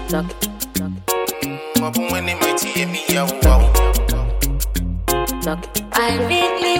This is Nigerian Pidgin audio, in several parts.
knock, knock, Mabu when they might hear me, yeah, wow. knock. I really,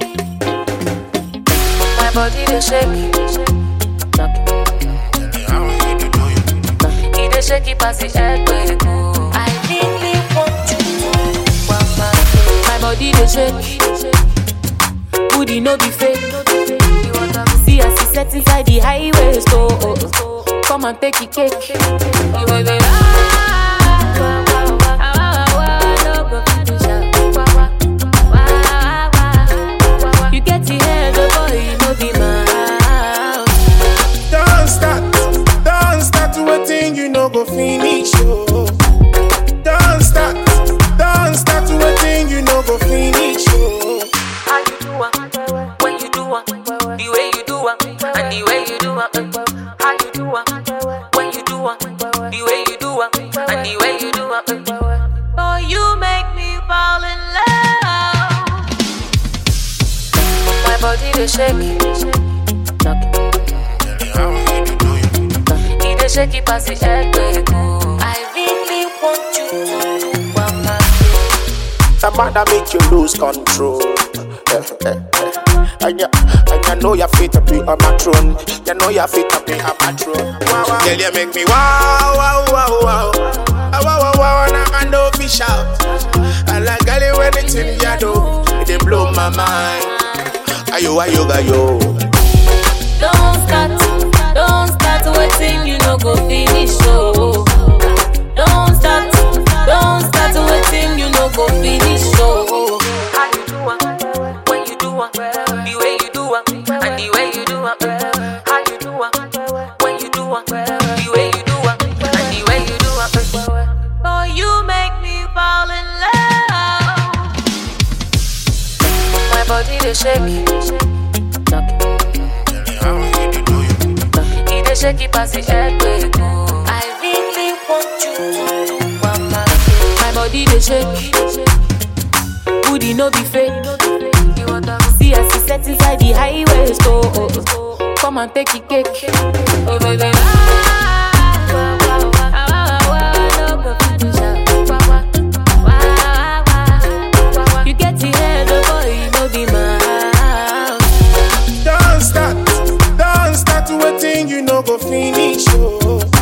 my body dey shake, knock, How you do do you? it dey shake it pass the earthquake. oh. I really want you to waka. My body dey shake, booty no be fake. See as e set inside the highway store. Oh, oh. Come and take it cake. You will be ah, wah, wah, wah, ah, wah, wah, no go finish am. Wah, wah, wah, wah, wah. You get the head, the boy, you know be mouth. Don't start, don't start waiting, you know go finish, oh. Don't start, don't start waiting, you know go finish, oh. How you do am? When you do am? The way you do am? And the way you do am? How you do am? When you do am? The way you do am? And the way you do am? Oh, you make me fall in love. My body dey shake. Knock, How you do do you? it dey shake it pass the earthquake. oh. I really want you to do waka. Some man make you lose control. Eh, eh, eh. And you, and you know you're fit to be on my throne. You know you're fit to be on my throne. Wow, wow. Girl, you make me wow, wow, wow, wow. Ah, Wow, wow, wow, and I can no fish out. I like girl, you anything you do, it dey blow my mind. Ayo, ayo, ayo. Don't start, don't start waiting, you no go finish. Oh, don't start, don't start waiting, you no go finish. Oh, how you do am? When you do am? The way you do am? And the way you do am? How you do am? When you do am? The way you do am? And the way you do am? Oh, you make me fall in love. My body dey shake. Knock. How you do do you? He dey shake it pass the earthquake. oh. I really want you to do waka. My body dey shake. Booty no be fake. See as e set inside the highway store. Oh, oh. Come and take it cake. Oh baby. ah, wah, wah, wah, ah, wah, wah, no go finish am. Wah, wah, wah, wah, wah. You get the head, the boy, you no be mouth. Don't start, don't start waiting, you know go finish, oh.